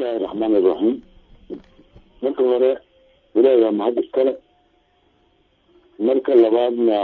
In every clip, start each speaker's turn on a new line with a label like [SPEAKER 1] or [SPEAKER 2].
[SPEAKER 1] bismillahi raxmaani iraxiim marka hore ilaahi waa mahad iskale marka labaadna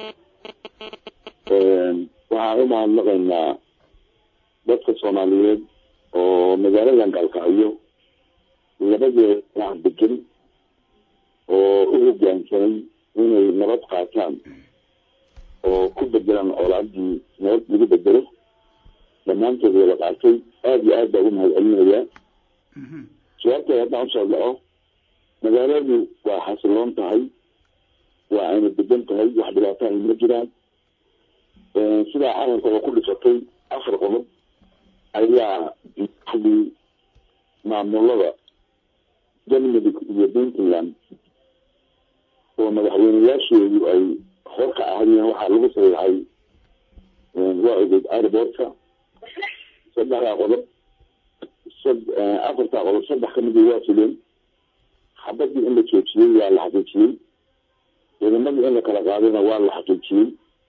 [SPEAKER 1] waxaan u mahadnaqaynaa dadka soomaaliyeed oo magaaladan gaalkacyo labadeeda degan oo u hogaansamay inay nabad qaataan oo ku bedelaan colaadii nabad lagu bedelo dhammaantood wada qaatay aada iyo aad baa ugu mahad celinayaa jawaabteeda haddaan usoo dhaco magaaladu waa xasiloon tahay waa ayna degan tahay wax dhibaato ay ma jiraan sidaa calanka oo ku dhisatay afar qodob ayaa maxdii maamulada galmudug iyo puntland oo madaxweyneyaasheedu ay hor ka ahayeen waxaa lagu saxiixay waa ogeyd airportka saddexdaa qodob afartaa qodob saddex kamidii waa fileen xabadii in la joojiyey waa la xaqiijiyey ciidamadii in la kala qaadayna waa la xaqiijiyey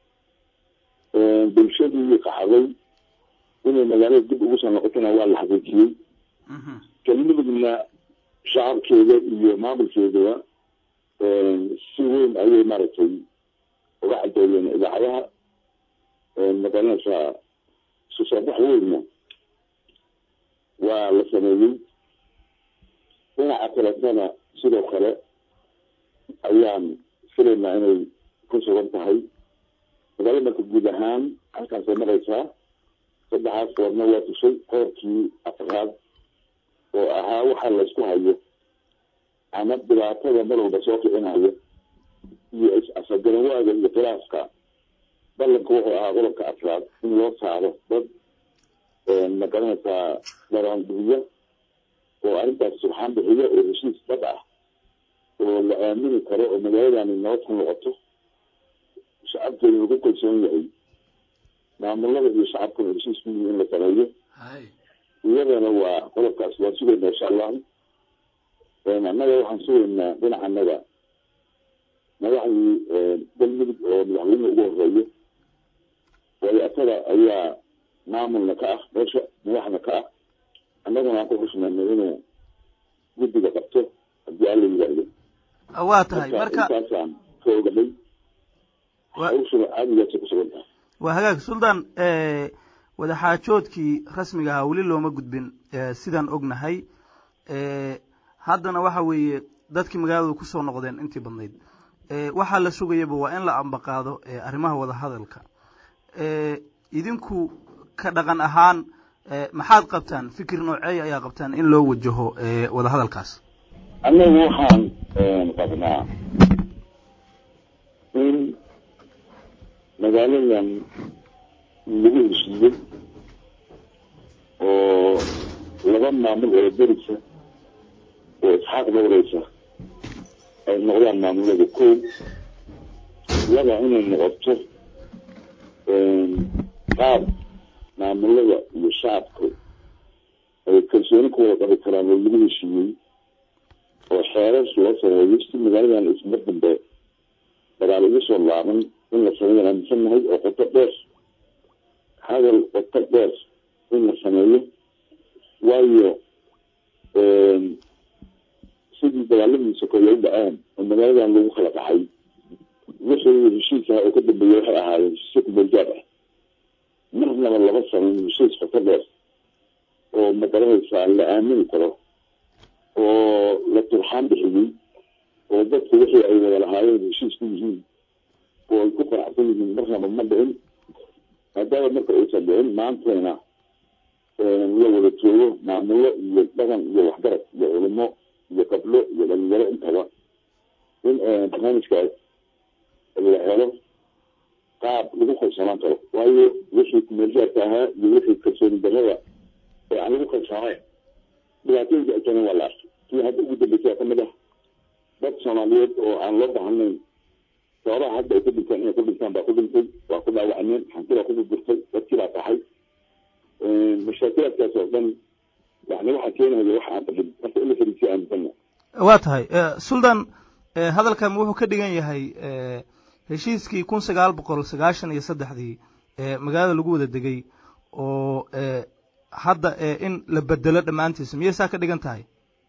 [SPEAKER 1] bulshadii qaxday inay magaalada dib ugu soo noqotona waa la xaqiijiyey galmudugna shacabkeeda iyo maamulkeedaba si weyn ayay maaragtay uga cadeeyeen idaacadaha magaranaysaa isu soo bax weynna waa la sameeyey dhinaca kaletana sidoo kale ayaan filaynaa inay ku sugan tahay magaalada marka guud ahaan halkaasay maraysaa saddexaas koorna waa tushay qoorkii afraad oo ahaa waxaa laysku hayo ama dhibaatada mar walba soo kicinayo iyo is-asagarawaaga iyo khilaafka ballanka wuxuu ahaa qodobka afraad in loo saaro dad magaranaysaa daraandubiya oo arrintaas subxaan bixiya oo heshiis dad ah oo la aamini karo oo magaaladani nabad ku noqoto shacabkeeda lagu kalsoon yahay maamulada iyo shacabkuna heshiis ku yihi in la sameeyo iyadana waa qodobkaas waan sugaynaa insha allahu annaga waxaan sugaynaa dhinacanaga madaxdii galmudug oo madaxweyne ugu horeeyo waayo asaga ayaa maamulna ka ah meesha madaxna ka ah annaguna aan ku xushmayno inuu guddiga qabto haddii alla yidhaahdo
[SPEAKER 2] waa tahay marka
[SPEAKER 1] intaasaan ka ogahay hawshuna caadigaasay ku sugan tahay
[SPEAKER 2] waa hagaag suldaan wadaxaajoodkii rasmiga ahaa weli looma gudbin sidaan ognahay haddana waxa weeye dadkii magaaladu kusoo noqdeen intii badnayd waxaa la sugayaba waa in la ambaqaado arrimaha wadahadalka idinku ka dhaqan ahaan maxaad qabtaan fikir nooceey ayaa qabtaan in loo wajaho wadahadalkaas
[SPEAKER 1] annagu waxaan qabnaa in magaaladan lagu heshiiyey oo laba maamul oo derisa oo isxaaq dowreysa ay noqdaan maamulada kow laba inay noqoto qaab maamulada iyo shacabku ay kalsooni ku wada qabi karaan oo lagu heshiiyey oo xeerar loo sameeyo si magaaladan ismar dambe dagaal ugu soo laaban in la sameeyo aaminsannahay oo qoto dheer hadal qoto dheer in la sameeyo waayo sidii dagaaladii sokoya u dhaceen oo magaaladan lagu kala dhacay wixii heshiiska oo ka dambeeyey waxay ahaayeen heshiisyo kumeelgaad ah marnaba laba samayn heshiis qoto dheer oo magaranaysaa la aamini karo oo la turxaan bixiyey oo dadku wixii ay wada lahaayeen heshiis ku yihiin oo ay ku qanacsan yihiin marnaba ma dhicin maadaama marka aysan dhicin maanteena la wada joogo maamulo iyo dhaqan iyo waxgarad iyo culimo iyo gablo iyo dhalinyaro intaba in barnaamijkaas la helo qaab lagu kalsoonaan karo waayo wixii kumeelgaarka ahaa iyo wixii kalsooni darrada ee aan lagu kalsoonayn dhibaatooyinka ay keeneen waa la arkay kii hadda ugu dambeysay kamid ah dad soomaaliyeed oo aan loo baahnayn sababaha hadda ay ku dhintaan inay ku dhintaan baa ku dhintay waa ku dhaawacneen xantibaa ku gurgurtay dadkii baa taxay mashaakilaadkaas oo dhan yani waxaa keenaya waxa aan dhicin marka in la fariisiyo aaminsanna
[SPEAKER 2] waa tahay suldan hadalkan wuxuu ka dhigan yahay heshiiskii kun sagaal boqol sagaashan iyo saddexdii magaalada lagu wada degay oo hadda in la bedelo dhammaantiisa miyay saa ka dhigan tahay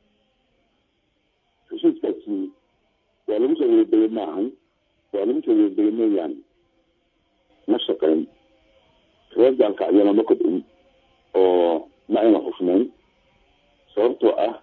[SPEAKER 1] heshiiskaasi waa lagu soo wadadegay ma ahan waa lagu soo wadadegay mooyaane ma shaqayn reer gaalkacyana ma kobcin oo ma ayna xufnayn sababtoo ah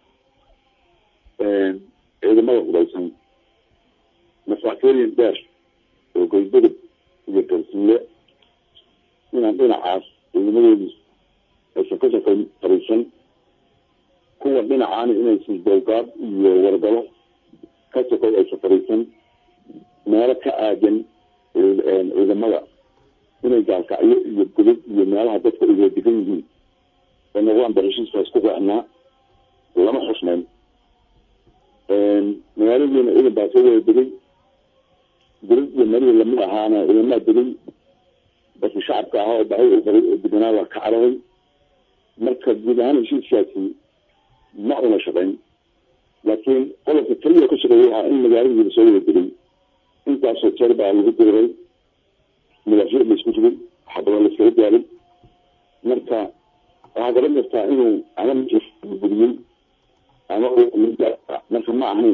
[SPEAKER 1] ciidamada hudaysan masaakeeriyan dheer oo goydadab iyo garsiile inaan dhinacaas ciidamadoodii aysan ka shaqayn fariisan kuwa dhinacaana inaysan dowgaad iyo wargalo ka shaqay aysan fariisan meelo ka aadan ciidamada inay gaalkacyo iyo godad iyo meelaha dadka ay wada degan yihiin oo noqdaan barashiiskaas ku raacnaa lama xusnayn magaaladiina ciidan baa soo wada degay godad iyo meelihii lamid ahaana ciidamaha degay dadka shacabka ahaa oo bahay oo baray oo deganaa waa ka cararay marka guud ahaan heshiiskaasi ma una shaqayn laakiin qodobka keliya ka shaqeeya waxaa in magaaladiina soo wada degay intaasoo jeer baa lagu diray madaafiic la isku rigay xabado la iskaga gaaray marka waxaa garan kartaa inuu ama gudiyey ama marka ma ahayn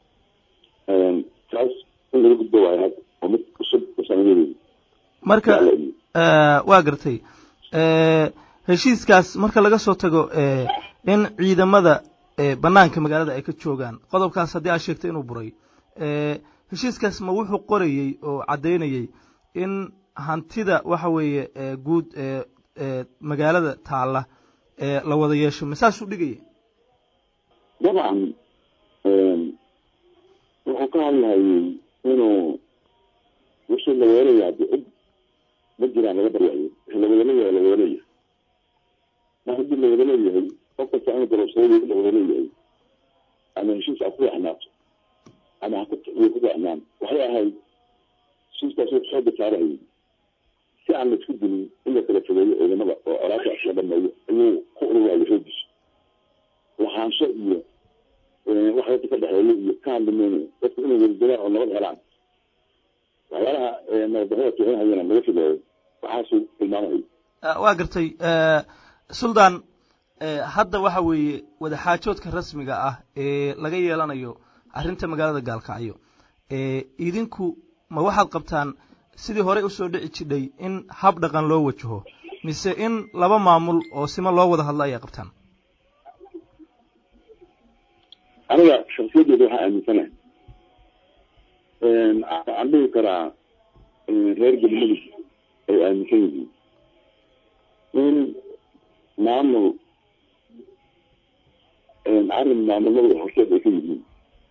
[SPEAKER 1] taas in laga gudbo waayo had oo mid cusub sanadeedeeda
[SPEAKER 2] marka waa gartay heshiiskaas marka laga soo tago in ciidamada banaanka magaalada ay ka joogaan qodobkaas haddii aad sheegtay inuu buray heshiiskaas ma wuxuu qorayey oo caddaynayey in hantida waxa weeye guud magaalada taalla la wada yeesho ma saasuu dhigaya
[SPEAKER 1] dabcan wuxuu ka hadlahayey inuu wixii la weelaya haddi cid ma jiraan laga baryayo wixii lawadaleeyahay la weelaya mar haddii la wada leeyahay qof kasta inuu darabsado la wada leeyahay ama heshiis ha ku ficnaato ama haku ku ficnaan waxay ahayd heshiiskaas wuxuu xooga saarahayay si aan la isku dilin in la kala fogeeyo ciidamada oo colaaka la dhameeyo ayuu ku ururaayo xoogiisa lahaansho iyo wax dadka ka dhexeeyo iyo ka hadlimaynayo dadku inay wadadegaan oo nabad helaan waxyaalaha nabadbaxada kicinhayana laga filayo waxaasuu tilmaamahay
[SPEAKER 2] waa gartay suldan hadda waxa weeye wadaxaajoodka rasmiga ah ee laga yeelanayo arrinta magaalada gaalkacyo idinku ma waxaad qabtaan sidii horey usoo dhici jidhay in hab dhaqan loo wajaho mise in laba maamul oo sima loo wada hadlo ayaa qabtaan
[SPEAKER 1] aniga shaksiyadeeda waxaa aaminsanahay waxaan dhihi karaa reer galmudug ay aaminsan yihiin in maamul arrin maamulada horseed ay ka yihiin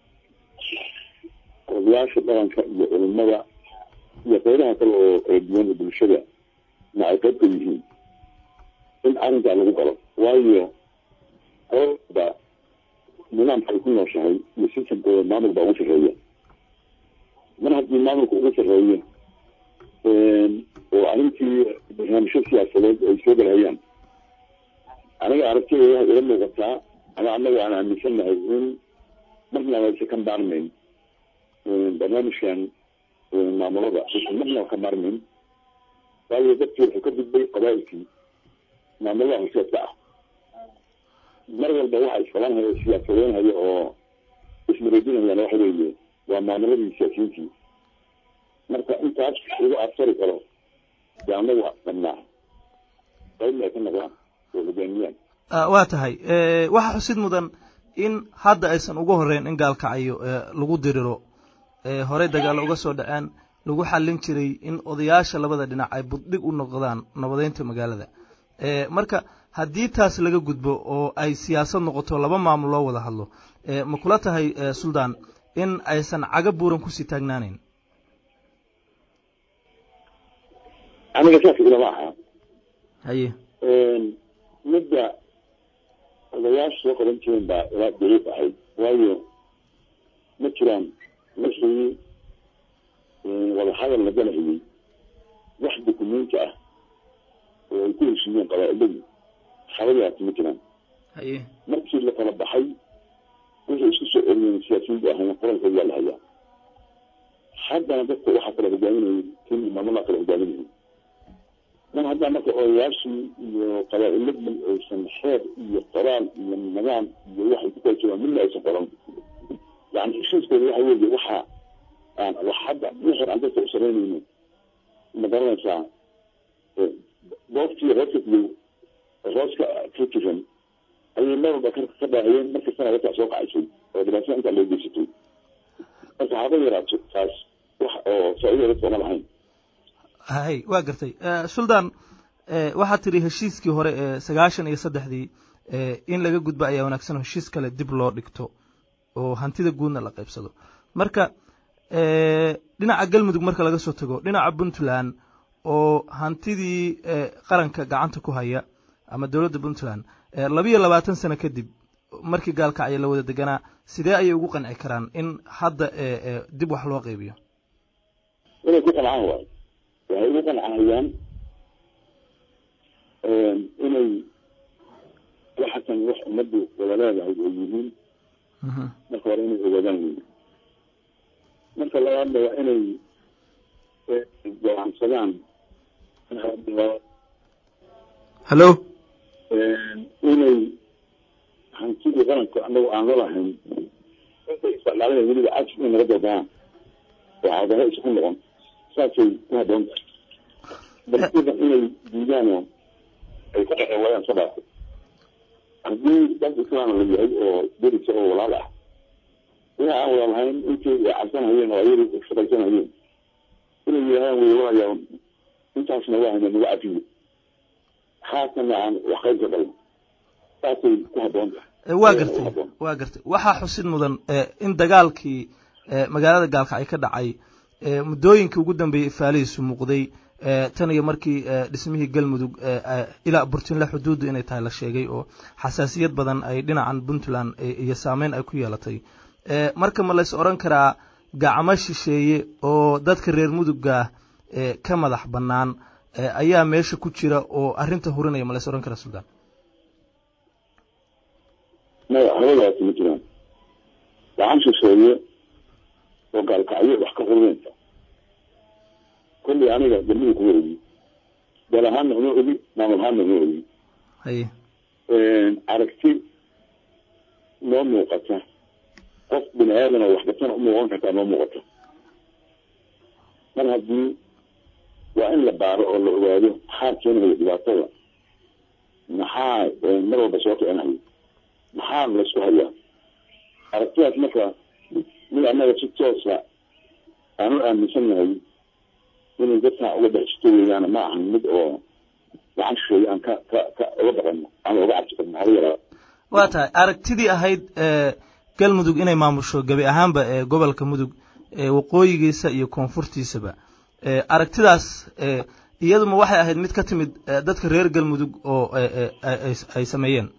[SPEAKER 1] odayaasha dhaqanka iyo culimada iyo qeybaha kale oo kala duwan oo bulshada ma ay qayb ka yihiin in arrinkaa lagu galo waayo qooda nidaamka ay ku nooshahay iyo sistamkooda maamul baa ugu sarreeya mar haddii maamulka ugu sarreeyo oo arrintii barnaamijyo siyaasadeed ay soo galhayaan aniga aragtida waxay ila muuqataa ama anaga aan aaminsannahay in marnaba aysa ka maarmayn barnaamijkan maamulada aysan marnaba ka maarmayn waayo dadkii wuxuu ka gudbay qabaa'ilkii maamulada horseedka ah mar walba waxa isqabanhaya siyaasadeynhaya oo ismareedinayaan waxa weeye waa maamuladii siyaasiyiintii marka intaas lagu absari karo dee anagu dhabnaa qaybna ay ka noqdaan oo hogaamiyaan
[SPEAKER 2] waa tahay waxaa xusid mudan in hadda aysan ugu horeyn in gaalkacayo lagu diriro horey dagaalo uga soo dhaceen lagu xallin jiray in odayaasha labada dhinac ay buddhig u noqdaan nabadeynta magaalada marka haddii taas laga gudbo oo ay siyaasad noqoto laba maamul loo wada hadlo ma kula tahay suldan in aysan caga buuran kusii taagnaaneyn
[SPEAKER 1] aniga saas ilama aha
[SPEAKER 2] haye
[SPEAKER 1] midda odayaasha soo qaban jireen baa ilaa daliif ahayd waayo ma jiraan wixii wadahadal la galahayey wax dukumenti ah oo ay ku heshiiyeen qabaa-iladu xabadaasi ma jiraan
[SPEAKER 2] haye
[SPEAKER 1] markii la kala baxay waxay isku soo celiyeen siyaasiyiintu ahayn qoralkooda waa la hayaa haddana dadka waxaa kala hogaaminayay tin maamulaa kala hogaaminayay mar haddaa marka odayaashii iyo qabaa-iladii aysan xeer iyo qoraal iyo nidaam iyo waxay ku kala joogaan midna aysan qoran yani heshiiskooda waxa weeye waxa aan wax hadda wixii aan dadka u samaynayno ma garanaysaa boobtii hooska iyo hooska ka jiran ayay mar walba ka dhaahayeen markastana dadkaa soo kacaysay oo dhibaatada intaa loo geysatay marka haba yaraato taas wax oo faa'iida dadka uma lahayn
[SPEAKER 2] hay waa gartay suldaan waxaad tidhi heshiiskii hore ee sagaashan iyo saddexdii in laga gudbo ayaa wanaagsan oo heshiis kale dib loo dhigto oo hantida guudna la qaybsado marka dhinaca galmudug marka laga soo tago dhinaca puntland oo hantidii qaranka gacanta ku haya ama dowladda puntland labiyo labaatan sano kadib markii gaalkacyo la wada deganaa sidee ayay ugu qanci karaan in hadda dib wax loo qaybiyo
[SPEAKER 1] inay ku qancaan waayo waxay ugu qancahayaan inay waxakan wax ummaddu wada leedahay oo yihiin marka hore inay ogaadaan wey marka labaadna waa inay go'aansadaan
[SPEAKER 2] hallo
[SPEAKER 1] inay hantidii qaranka anagu aan lalahayn intay isticmaalaya weliba cajis inay naga doodaan oo cadaho isku noqon saasay ku haboon tahay balsida inay diidaan oo ay ka dhexeen waayaan sadhaafo haddii dad islaam la yahay oo derisa oo walaal ah wixii aan wada lahayn intii ay cabsanhayeen oo ayadu shaqaysanhayeen inay yidhahdaan way walayaa intaasna waa hayna nagu cafiyo haatana aan wax qayb ka dhalno saasay ku haboon tahay
[SPEAKER 2] waa gartay waa gartay waxaa xusid mudan in dagaalkii magaalada gaalkacyo ka dhacay muddooyinkii ugu dambeeyey ifaalihiisu muuqday tan iyo markii dhismihii galmudug ilaa burtinle xuduuddu inay tahay la sheegay oo xasaasiyad badan ay dhinacan puntland iyo saameyn ay ku yeelatay marka ma lays odhan karaa gacmo shisheeye oo dadka reer mudugga ka madax bannaan ayaa meesha ku jira oo arrinta hurinaya ma lays odhan karaa suldaan
[SPEAKER 1] maya habadaasi ma jiraan gacan shisheeye oo gaalkacyo wax ka hurinaysa kolley aniga galmudug kuma ogi dal ahaanna uma ogi maamul ahaanna uma ogi
[SPEAKER 2] haye
[SPEAKER 1] aragti noo muuqata qof bini aadan oo waxbatana umuuqan kartaa noo muuqata mar haddii waa in la baaro oo la ogaado maxaa keenaya dhibaatada maxaa mar walba soo kicinayo maxaa laysku hayaa aragtidaas marka mid annaga si toosa aan u aaminsannahay inay dadkaa uga dhexjito weeyaana ma ahan mid oo gacan shisheeye aan ka ka ka uga baqano ama uga cabsi karno haba yaraa
[SPEAKER 2] waa tahay aragtidii ahayd galmudug inay maamusho gebi ahaanba ee gobolka mudug waqooyigiisa iyo koonfurtiisaba aragtidaas iyaduma waxay ahayd mid ka timid dadka reer galmudug oo ay sameeyeen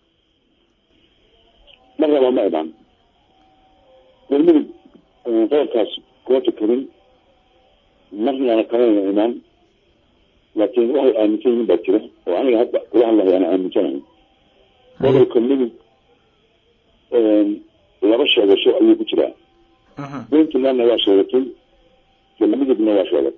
[SPEAKER 1] marnaba ma imaan galmudug qodobkaas kuma tukarin marnana kalena imaan laakiin waxay aaminsan yihiin baa jira oo aniga hadda kula hadlahay aan aaminsanahay gobolka mudug laba sheegasho ayuu ku jiraa puntlandna waa sheegatay galmudugna waa sheegay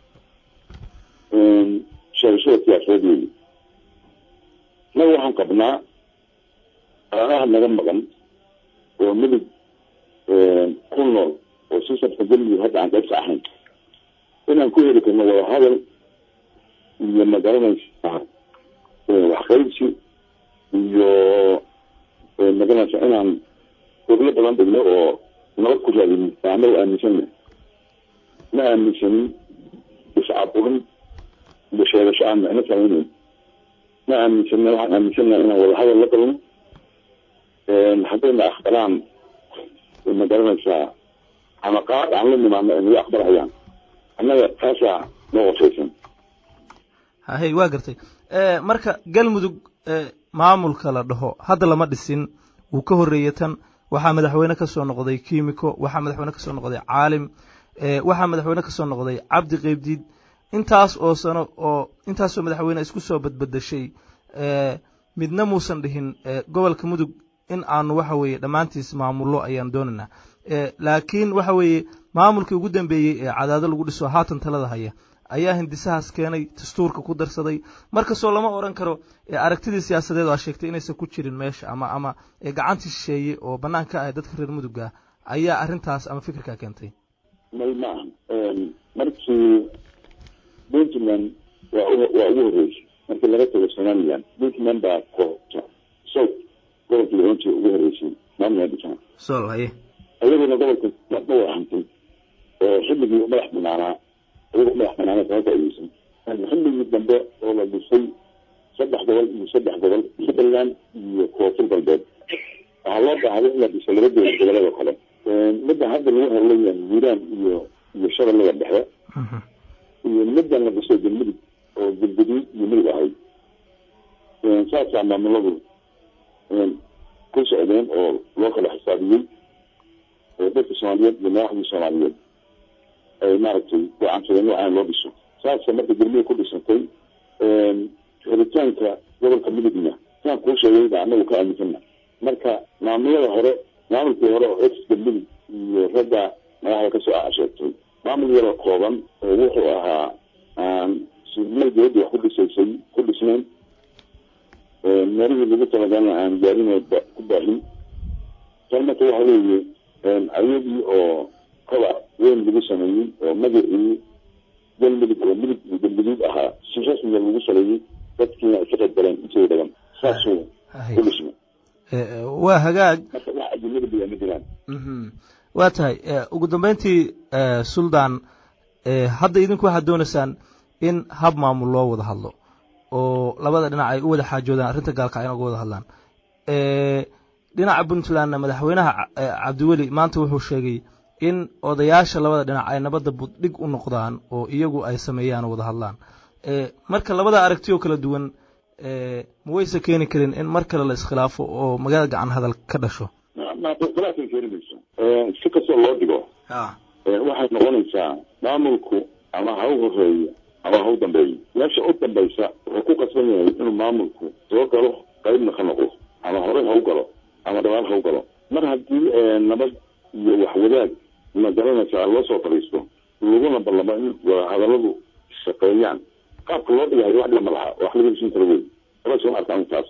[SPEAKER 1] sheegashada siyaasadeed weyi naga waxaan qabnaa anaha naga maqan oo mudug ku nool oo sistamka galmudug hadda aan qaybka ahayn inaan ku heli karno wada hadal iyo magaranaysa waxqaybsi iyo magaranaysa inaan oglo badan dhigno oo nabad ku raadino anaga aaminsanna ma aaminsanin iscaburin iyo sheegasho aan micno samayneyn ma aaminsanna waxaan aaminsannaha inaan wada hadal la galno haddayna aqbalaan ma garanaysaa ama qaad aan la nimaano ay naga aqbalhayaan annaga taasaa noo qosaysan
[SPEAKER 2] hay waa gartay marka galmudug maamulka la dhaho hadda lama dhisin wuu ka horreeyey tan waxaa madaxweyne ka soo noqday kimiko waxaa madaxweyne ka soo noqday caalim waxaa madaxweyne ka soo noqday cabdi qeybdiid intaas oo sano oo intaasoo madaxweyne isku soo badbadashay midna muusan dhihin gobolka mudug in aanu waxa weeye dhammaantiis maamullo ayaan doonaynaa laakiin waxa weeye maamulkii ugu dambeeyey ee cadaado lagu dhiso haatan talada haya ayaa hindisahaas keenay dastuurka ku darsaday markastoo lama odhan karo aragtidii siyaasadeed oo aa sheegtay inaysan ku jirin meesha ama ama gacantii shisheeye oo bannaan ka ah dadka reer mudugga ayaa arrintaas ama fikirkaa keentay
[SPEAKER 1] may maaha markii puntland waa waa ugu horreysay markii laga tago somaliland puntland baa koobta south gobolkii oranji ugu horreysay maamulka dhisana
[SPEAKER 2] sol haye
[SPEAKER 1] ayaguna gobolka ma wahantay oo xilligii madax banaanaa ayaga madax banaana kama faaideysan xilligii dambe oo la dhisay saddex gobol iyo saddex gobol puntland iyo koonfur galbeed waxaa loo baahday in la dhiso laba dowlad goboleed oo kale midda hadda lagu hadlayaa hiiraan iyo iyo shabeellada dhexe iyo middan la dhisay galmudug oo galguduud iyo midug ahayd saasaa maamuladu ku socdeen oo loo kala xisaabiyey oo dadka soomaaliyeed iyo madaxdii soomaaliyeed ay maaragtay gocaansadeen waxaan loo dhiso saasa marka galmudug ku dhisantay xiritaanka gobolka midugna saan kuu sheegay baa anagu ka aaminsana marka maamulada hore maamulkii hore oo ex galmudug iyo ragga madaxda kasoo asheegtay maamul yaroo kooban oo wuxuu ahaa aan sidmay dowladda wax ku dhisaysay ku dhisnayn meelihii lagu talagalna aan gaarin ku baahin tan marka waxa weeye ayadii oo koba weyn lagu sameeyey oo magacii galmudug oo midug iyo galguduud ahaa si rasmiga lagu saleeyey dadkiina ay ka qayb galeen intooda badan saasuu ku dhismay
[SPEAKER 2] waa hagaag
[SPEAKER 1] marka wax ajinada bayaa ma jiraan
[SPEAKER 2] waa tahay ugu dambeyntii suldaan hadda idinku waxaad doonaysaan in hab maamul loo wada hadlo oo labada dhinac ay u wada xaajoodaan arrinta gaalka ayna uga wada hadlaan dhinaca puntlandna madaxweynaha cabdiweli maanta wuxuu sheegay in odayaasha labada dhinac ay nabadda buddhig u noqdaan oo iyagu ay sameeyaan oo wada hadlaan marka labada aragti oo kala duwan ma wayse keeni karin in mar kale la iskhilaafo oo magaalada gacan hadal ka dhasho
[SPEAKER 1] khilaafay keeni mayso si kastoo loo dhigo waxay noqonaysaa maamulku ama ha u horeeyo ama ha u dambeeyo meesha u dambaysa wuxuu ku qasban yahay inuu maamulku soo galo qaybna ka noqdo ama horey ha u galo ama dhabaal ha u galo mar haddii nabad iyo waxwadaag ma garanaysaa loo soo fadhiisto laguna ballamo in hadalladu shaqeeyaan qaabka loo dhigayo wax dhima laha wax laga heshin karo wey wala soo arkaan taas